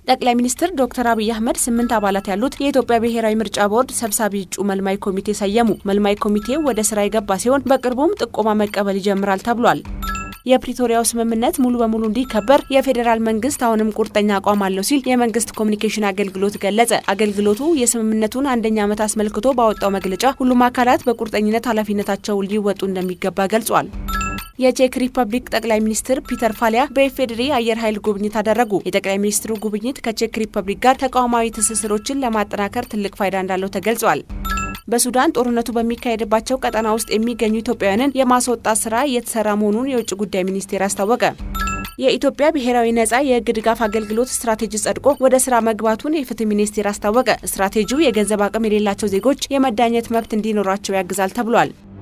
ጠቅላይ ሚኒስትር ዶክተር አብይ አህመድ ስምንት አባላት ያሉት የኢትዮጵያ ብሔራዊ ምርጫ ቦርድ ሰብሳቢ እጩ መልማይ ኮሚቴ ሰየሙ። መልማይ ኮሚቴው ወደ ስራ የገባ ሲሆን በቅርቡም ጥቆማ መቀበል ይጀምራል ተብሏል። የፕሪቶሪያው ስምምነት ሙሉ በሙሉ እንዲከበር የፌዴራል መንግስት አሁንም ቁርጠኛ አቋም አለው ሲል የመንግስት ኮሚኒኬሽን አገልግሎት ገለጸ። አገልግሎቱ የስምምነቱን አንደኛ ዓመት አስመልክቶ ባወጣው መግለጫ ሁሉም አካላት በቁርጠኝነት ኃላፊነታቸው ሊወጡ እንደሚገባ ገልጿል። የቼክ ሪፐብሊክ ጠቅላይ ሚኒስትር ፒተር ፋሊያ በኢፌዴሪ አየር ኃይል ጉብኝት አደረጉ። የጠቅላይ ሚኒስትሩ ጉብኝት ከቼክ ሪፐብሊክ ጋር ተቋማዊ ትስስሮችን ለማጠናከር ትልቅ ፋይዳ እንዳለው ተገልጿል። በሱዳን ጦርነቱ በሚካሄድባቸው ቀጠና ውስጥ የሚገኙ ኢትዮጵያውያንን የማስወጣት ስራ እየተሰራ መሆኑን የውጭ ጉዳይ ሚኒስቴር አስታወቀ። የኢትዮጵያ ብሔራዊ ነጻ የህግ ድጋፍ አገልግሎት ስትራቴጂ ጸድቆ ወደ ስራ መግባቱን የፍትህ ሚኒስቴር አስታወቀ። ስትራቴጂው የገንዘብ አቅም የሌላቸው ዜጎች የመዳኘት መብት እንዲኖራቸው ያግዛል ተብሏል።